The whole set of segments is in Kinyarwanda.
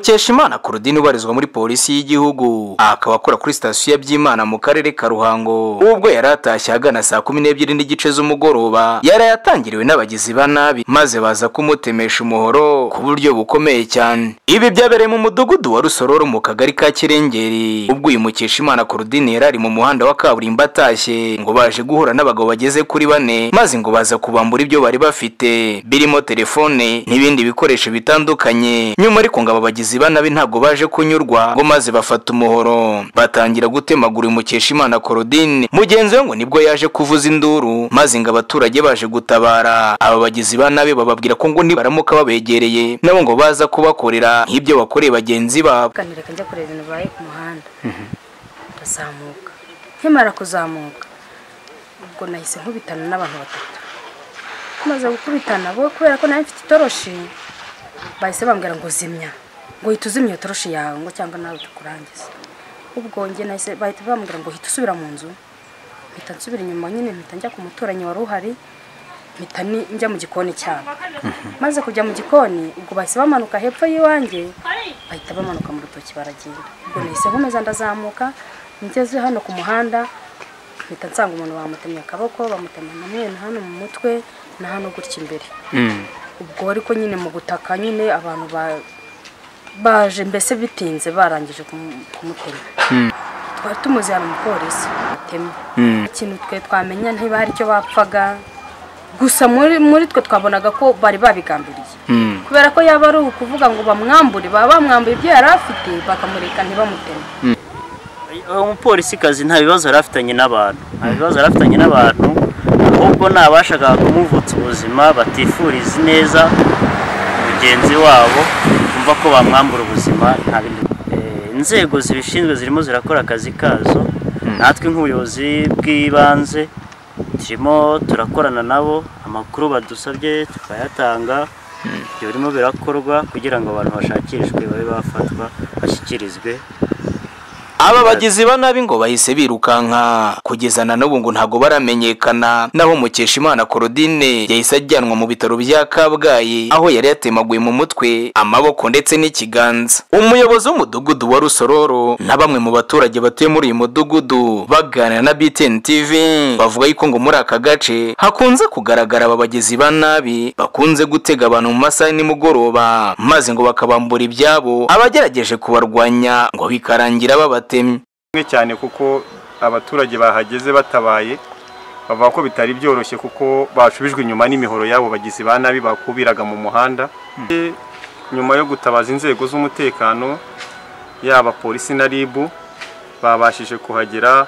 mukeshimana Claudine ubarizwa muri polisi y'igihugu akaba akora kuri sitasiyo ya byimana mu karere ka ruhango ubwo yari atashye ahagana saa kumi n'ebyiri n'igice z'umugoroba yari yatangiriwe n'abagizi ba nabi maze baza kumutemesha umuhoro ku buryo bukomeye cyane ibi byabereye mu mudugudu wa rusororo mu kagari ka kirengeri ubwo uyu mukeshimana Claudine yari ari mu muhanda wa kaburimbo atashye ngo baje guhura n'abagabo bageze kuri bane maze ngo baza kubambura ibyo bari bafite birimo telefone n'ibindi bikoresho bitandukanye nyuma ariko ngo aba bagizi ba nabi ntabwo baje kunyurwa ngo maze bafata umuhoro batangira gutemagura umukeshimana Claudine mugenzi we ngo nibwo yaje kuvuza induru maze ngo abaturage baje gutabara aba bagizi ba nabi bababwira ko ngo nibaramuka babegereye nabo ngo baza kubakorera nk'ibyo bakoreye bagenzi babo kanireka njya kureba ibintu bibaye ku muhanda ndazamuka nkimara kuzamuka ubwo nahise nkubitana n'abantu batatu tumaze gukubitana bo kubera ko nawe mfite itoroshi bahise bambwira ngo zimya ngo uhita uzimya iyo toroshi yawe ngo cyangwa nawe tukurangize ubwo njye nahise bahita bambwira ngo uhita usubira mu nzu mpita nsubira inyuma nyine mpita njya ku muturanyi wari uhari mpita ni- njya mu gikoni cyabo maze kujya mu gikoni ubwo bahise bamanuka hepfo y'iwanjye bahita bamanuka mu rutoki baragenda ubwo nahise nkomeza ndazamuka ngeze hano ku muhanda mpita nsanga umuntu bamutemye akaboko bamutemye na mwene hano mu mutwe na hano gutya imbere ubwo ariko nyine mu gutaka nyine abantu ba- baje mbese bitinze barangije kumu- kumutema twari tumuzi hari umupolisi batema ikintu twe twamenya ntiba hari icyo bapfaga gusa muri muri twe twabonaga ko bari babigambiriye kubera ko yaba ari ukuvuga ngo bamwambure baba bamwambuye ibyo yari afite bakamureka ntibamuteme umupolisikazi nta bibazo yari afitanye n'abantu nta bibazo yari afitanye n'abantu ahubwo ni abashakaga kumuvutsa ubuzima batifuriza neza mugenzi wabo kumva ko bamwambura ubuzima nta bindi Eh, inzego zibishinzwe zirimo zirakora akazi kazo natwe nk'ubuyobozi bw'ibanze turimo turakorana nabo amakuru badusabye tukayatanga ibyo birimo birakorwa kugira ngo abantu bashakishwe babe bafatwa bashyikirizwe aba bagizi ba nabi ngo bahise birukanka kugeza na n'ubu ngo ntabwo baramenyekana naho mukeshimana Claudine yahise ajyanwa mu bitaro bya kabgayi aho yari yatemaguye mu mutwe amaboko ndetse n'ikiganza umuyobozi w'umudugudu wa rusororo na bamwe mu baturage batuye muri uyu mudugudu baganira na btn tv bavuga yuko ngo muri aka gace hakunze kugaragara aba bagizi ba nabi bakunze gutega abantu mu masaha ya nimugoroba maze ngo bakabambura ibyabo abagerageje kubarwanya ngo bikarangira babatemye kimwe cyane kuko abaturage bahageze batabaye bavuga ko bitari byoroshye kuko bashubijwe inyuma n'imihoro yabo bagizi ba nabi bakubiraga mu muhanda E, nyuma yo gutabaza inzego z'umutekano yaba polisi na ribu babashije kuhagera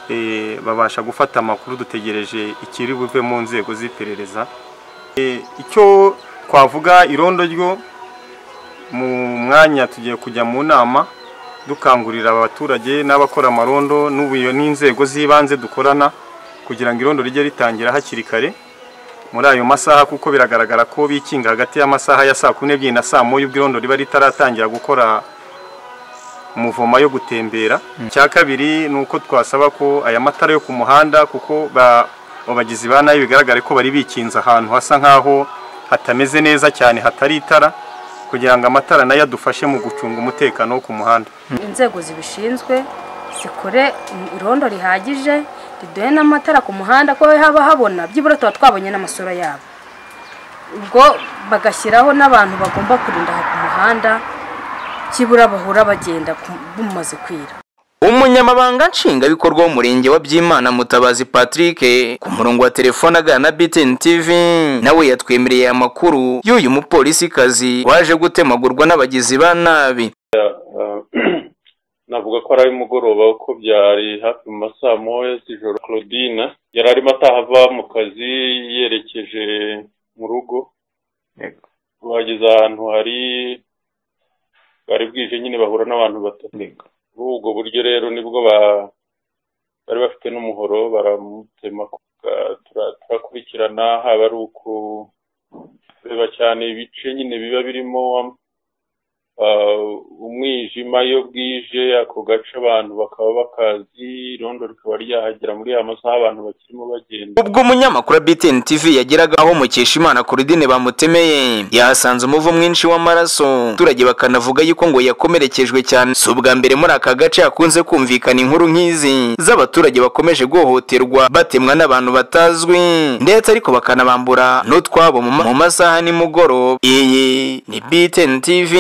e, babasha gufata amakuru dutegereje ikiri buve mu nzego z'iperereza E, icyo twavuga irondo ryo mu mwanya tugiye kujya mu nama dukangurira abaturage n'abakora amarondo n'ubuyo n'inzego z'ibanze dukorana kugira ngo irondo rijye ritangira hakiri kare muri ayo masaha kuko biragaragara ko bikinga hagati y'amasaha ya saa kumi n'ebyiri na saa moya ubwo irondo riba ritaratangira gukora umuvoma yo gutembera icya kabiri ni uko twasaba ko aya matara yo ku muhanda kuko ba- abagizi ba nabi bigaragare ko bari bikinze ahantu hasa nk'aho hatameze neza cyane hatari itara kugira ngo amatara nayo adufashe mu gucunga umutekano wo ku muhanda inzego zibishinzwe zikore irondo rihagije riduhe n'amatara ku muhanda ko haba habona byibura tuba twabonye n'amasura yabo ubwo bagashyiraho n'abantu bagomba kurinda aha ku muhanda byibura bahura bagenda ku- bumaze kwira umunyamabanga nshingwabikorwa w'umurenge wa byimana mutabazi patrick ku murongo wa telefone agana na btn tv nawe yatwemereye aya makuru y'uyu mupolisikazi waje gutemagurwa n'abagizi ba nabi navuga ko ari ay'umugoroba kuko byari hafi mu masaa moya z'ijoro claudine yari arimo atahava mu kazi yerekeje mu rugo bageze ahantu hari bwari bwije nyine bahura n'abantu batatu muri ubwo buryo rero nibwo ba- bari bafite n'umuhoro baramutema Ka- tura- turakurikirana haba ari ukureba cyane ibice nyine biba birimo ah, umwijima iyo bwije ako gace abantu bakaba bakazi irondo rikaba ryahagera muri ya masaha abantu bakirimo bagenda ubwo umunyamakuru wa BTN TV yageraga aho Mukeshimana Claudine bamutemeye yahasanze umuvu mwinshi w'amaraso abaturage bakanavuga yuko ngo yakomerekejwe cyane si ubwa mbere muri aka gace hakunze kumvikana inkuru nk'izi z'abaturage bakomeje guhohoterwa batemwa n'abantu batazwi ndetse ariko bakanabambura n'utwabo mu ma- mu masaha nimugoroba iyi ni BTN TV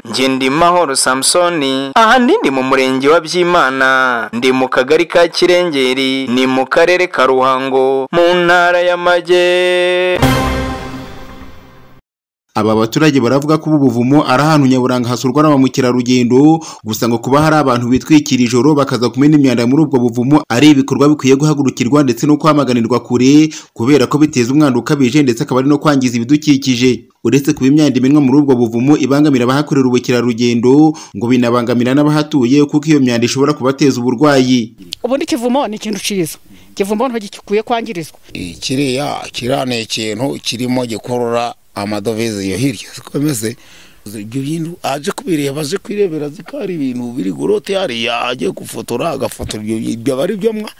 Ngendimahoro Samsoni aha ndi mu murenge wa Byimana ndi mu kagari ka Kirengeri ni mu karere ka Ruhango mu ntara y'Amajyepfo Aba baturage baravuga ko ubu buvumo ari ahantu nyaburanga hasurwa na ba mukerarugendo gusa ngo kuba hari abantu bitwikira ijoro bakaza kumena imyanda muri ubwo buvumo ari ibikorwa bikwiye guhagurukirwa ndetse no kwamaganirwa kure kubera ko biteza umwanda ukabije ndetse akaba ari no kwangiza ibidukikije uretse kuba imyanda imenwa muri ubwo buvumo ibangamira abahakorera ubukerarugendo ngo binabangamira n'abahatuye kuko iyo myanda ishobora kubateza uburwayi ubundi ikivumo ni ikintu cyiza ikivumo ntigikwiye kwangirizwa kiriya kiriya ni ikintu kirimo gikurura amadovize iyo hirya zikomeze ibyo bintu aje kubireba aje kwirebera azi ko hari ibintu biri gorote hariya agiye gufotora agafotora ibyo bintu, ibyo aba ari byo mwa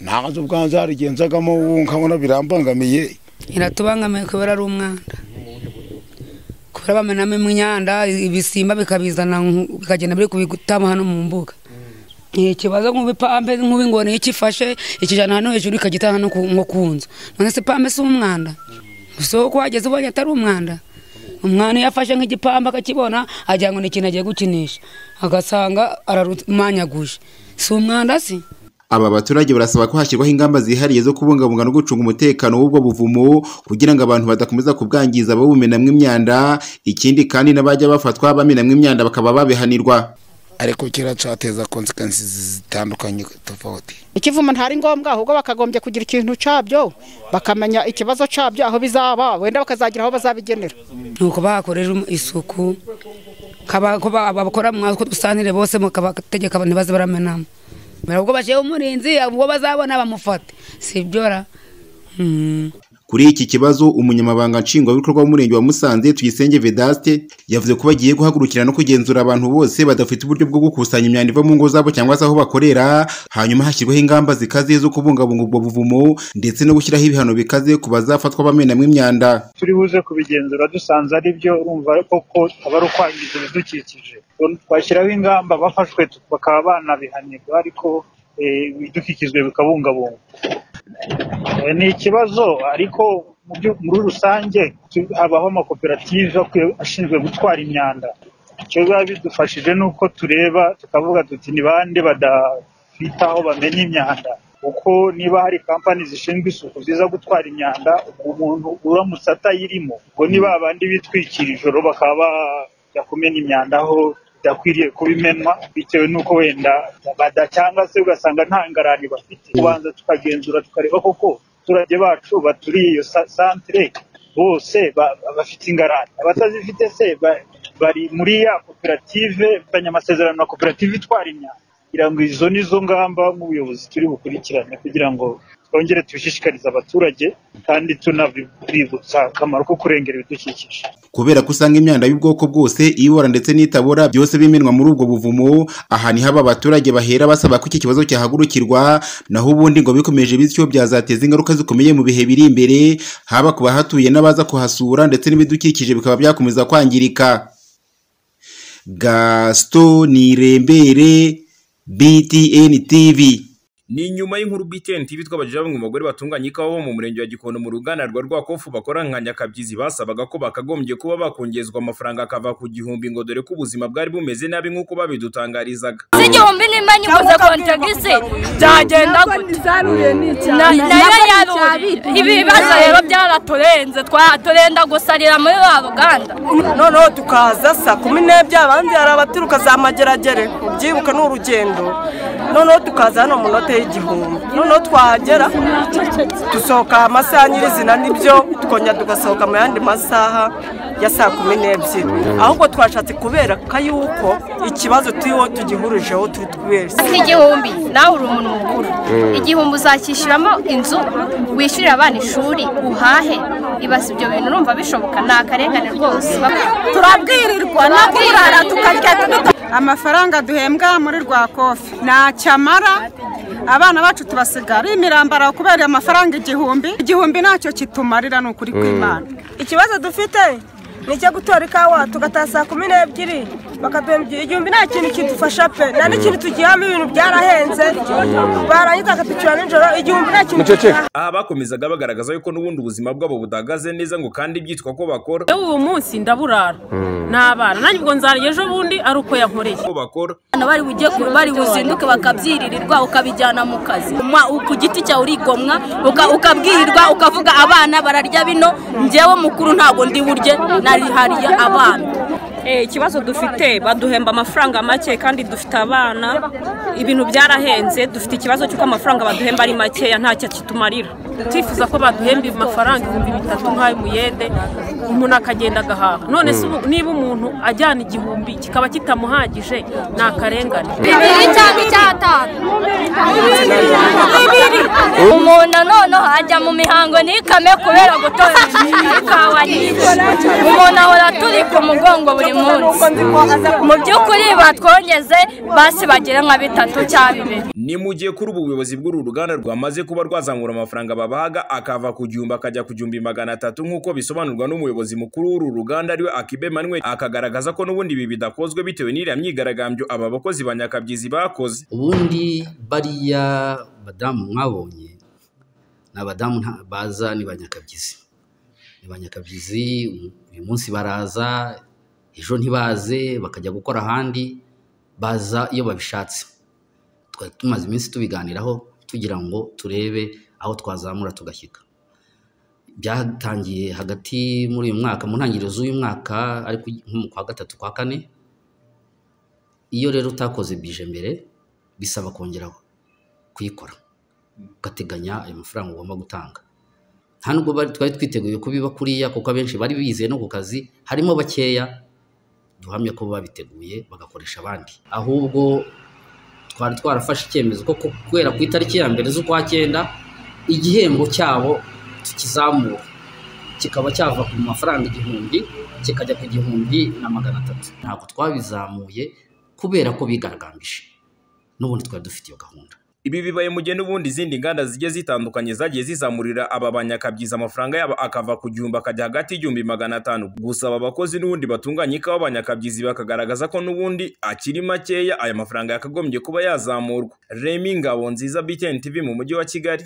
ntazo ubwanjye harigenzagamo ubu nkabona birambangamiye iratubangamiye kubera ari umwanda kubera bamenamo imyanda ibisimba bikabizana nku- bikagenda biri kubitama hano mu mbuga ni ikibazo nk'ubipampe nk'ubingoni iyo ikifashe ikijana hano hejuru ikagitaha hano ku- nko ku nzu none se pampe si umwanda so uko wageze ubonye atari umwanda umwana iyo afashe nk'igipamba akakibona agira ngo ni ikintu agiye gukinisha agasanga ararumanyaguje si umwanda si Aba baturage barasaba ko hashyirwaho ingamba zihariye zo kubungabunga no gucunga umutekano w'ubwo buvumo kugira ngo abantu badakomeza kubwangiza babumenamwo imyanda ikindi kandi n'abajya bafatwa bamenamwo imyanda bakaba babihanirwa ariko kiracateza konsekansi zitandukanye tofauti ikivumo ntari ngombwa ahubwo bakagombye kugira ikintu cyabyo bakamenya ikibazo cyabyo aho bizaba wenda bakazagira aho bazabigenera ni uko bahakorera isuku kaba- ko ba- abakora mu ko dusantire bose mukabategeka abantu baze baramenamo mbere ubwo bashyiraho umurinzi ubwo bazabona bamufate si ibyo ra Mm. kuri iki kibazo umunyamabanga nshingwabikorwa w'umurenge wa Musanze Tuyisenge Vedaste yavuze ko bagiye guhagurukira no kugenzura abantu bose badafite uburyo bwo gukusanya imyanda iva mu ngo zabo cyangwa se aho bakorera hanyuma hashyirwaho ingamba zikaze zo kubungabunga ubwo buvumo ndetse no gushyiraho ibihano bikaze ku bazafatwa bamenamwo imyanda turi buze kubigenzura dusanze ari byo urumva koko aba ari ukwangiza ibidukikije twashyiraho ingamba bafashwe bakaba banabihanirwa ariko eh, ibidukikijwe bikabungabungwa Eh, ni ikibazo ariko mu byu- muri rusange tu- habaho amakoperative akwiye- ashinzwe gutwara imyanda icyo biba bidufashije ni uko tureba tukavuga tuti ni bande badafitaho bamenya imyanda kuko niba hari kampani zishinzwe isuku ziza gutwara imyanda umuntu uramutse atayirimo ubwo ni ba bandi bitwikira ijoro bakaba bajya kumena imyanda aho bidakwiriye kubimenwa bitewe n'uko wenda bada cyangwa se ugasanga nta ngarani bafite kubanza tukagenzura tukareba koko abaturage bacu baturiye iyo sa- santere bose ba- bafite ingarani abatazifite se ba- bari muri ya koperative mfitanye amasezerano na koperative itwara imyanda kugira ngo izo ni zo ngamba nk'ubuyobozi turi bukurikirane kugira ngo twongere tubishishikarize abaturage kandi tunabibutsa akamaro ko kurengera ibidukikije kubera ko usanga imyanda y'ubwoko bwose ibora ndetse n'itabora byose bimenwa muri ubwo buvumo aha ni haba abaturage bahera basaba ko iki kibazo cyahagurukirwa naho ubundi ngo bikomeje bityo byazateza ingaruka zikomeye mu bihe biri imbere haba ku bahatuye n'abaza kuhasura ndetse n'ibidukikije bikaba byakomeza kwangirika gaston nirembere btn tv ni nyuma y'inkuru BTN TV twabajije bamwe mu bagore batunganya ikawa bo mu murenge wa Gikondo mu ruganda rwa Rwakofu bakora nka nyakabyizi basabaga ko bakagombye kuba bakongezwa amafaranga akava ku gihumbi ngo dore ko ubuzima bwari bumeze nabi nk'uko babidutangarizaga igihumbi nimba nyiguze kontagisi byagenda gute Na- nayo yaruriye ibi bibazo rero byaraturenze twa- turenda gusarira muri wa ruganda noneho tukaza saa kumi n'ebyiri abandi hari abaturuka za mageragere ubyibuka ni urugendo noneho tukaza hano mu note y'igihumbi noneho twahagera dusohoka amasaha nyirizina nibyo tukongera tugasohoka mu yandi masaha ya saa kumi n'ebyiri ahubwo twashatse kubera ko yuko ikibazo turiho tugihurijeho turi twese igihumbi nawe uri umuntu mukuru igihumbi uzakishyuramo inzu wishyurire abana ishuri uhahe ibaza ibyo bintu urumva bishoboka ni akarengane rwose turabwirirwa no kurara tukarya tuduta amafaranga duhembwa muri rwa kofi ntacyo amara abana bacu tubasiga ari imirambara kubera amafaranga igihumbi igihumbi ntacyo kitumarira ni ukuri kw'imana ikibazo dufite ni icyo gutora ikawa tugataha saa kumi n'ebyiri bakaduhembwa igihumbi nta kintu kidufasha pe nta n'ikintu tugihamo ibintu byarahenze barangiza bakatwishyura nijoro igihumbi nta kintu kiduha aha bakomezaga bagaragaza yuko n'ubundi ubuzima bwabo budahagaze neza ngo kandi byitwa ko bakora yewe uwo munsi ndaburara n'abana nanjye ubwo nzarya ejo bundi ari uko yankoreye ko bakora abana bari bujye ku- bari buzinduke bakabyiririrwa ukabijyana mu kazi Umwa- ku giti cyawe urigomwa uka- ukabwirirwa ukavuga abana bararya bino njyewe mukuru ntabwo ndi burye narihariye abana ikibazo dufite baduhemba amafaranga make kandi dufite abana ibintu byarahenze dufite ikibazo cy'uko amafaranga baduhemba ari makeya ntacyo kitumarira twifuza ko baduhemba amafaranga ibihumbi bitatu nk'ayo muyede umuntu akagenda agahaha none se ubu- niba umuntu ajyana igihumbi kikaba kitamuhagije ni akarengane bibiri cyangwa icyatanu umuntu noneho ajya mu mihango ntikame kubera gutora ikawa nyinshi umuntu ahora turi ku mugongo buri munsi mu by'ukuri batwongeze basi bagire nka bitatu cyangwa bibiri ni mu gihe kuri ubu ubuyobozi bw'uru ruganda rwamaze kuba rwazamura amafaranga babahaga akava ku gihumbi akajya ku gihumbi magana atatu nk'uko bisobanurwa n'umuyobozi mukuru w'uru ruganda ariwe akibe manuel akagaragaza ko n'ubundi ibi bidakozwe bitewe n'iriya myigaragambyo aba bakozi ba nyakabyizi bakoze ubundi bariya badamu mwabonye ni abadamu nta- baza ni banyakabyizi ni banyakabyizi uyu munsi baraza ejo ntibaze bakajya gukora ahandi baza iyo babishatse twari tumaze iminsi tubiganiraho tugira ngo turebe aho twazamura tugashyika byatangiye hagati muri uyu mwaka mu ntangiriro z'uyu mwaka ariko nko mu kwa gatatu kwa kane iyo rero utakoze bije mbere bisaba kongera kuyikora ugateganya ayo mafaranga ugomba gutanga nta nubwo bari- twari twiteguye kubiba kuriya kuko abenshi bari bizeye no ku kazi harimo bakeya duhamya ko babiteguye bagakoresha abandi ahubwo twari twarafashe icyemezo ko kubera ku itariki ya mbere z'ukwa cyenda igihembo cyabo tukizamura kikaba cyava ku mafaranga igihumbi kikajya ku gihumbi na magana atatu ntabwo twabizamuye kubera ko bigaragambije n'ubundi twari dufite iyo gahunda ibi bibaye mu gihe n'ubundi izindi nganda zigiye zitandukanye zagiye zizamurira aba banyakabyizi amafaranga yabo akava ku gihumbi akajya hagati y'igihumbi magana atanu gusa aba bakozi n'ubundi batunganya ikawa banyakabyizi bakagaragaza ko n'ubundi akiri makeya aya mafaranga yakagombye kuba yazamurwa remi ngabo nziza btn tv mu mujyi wa kigali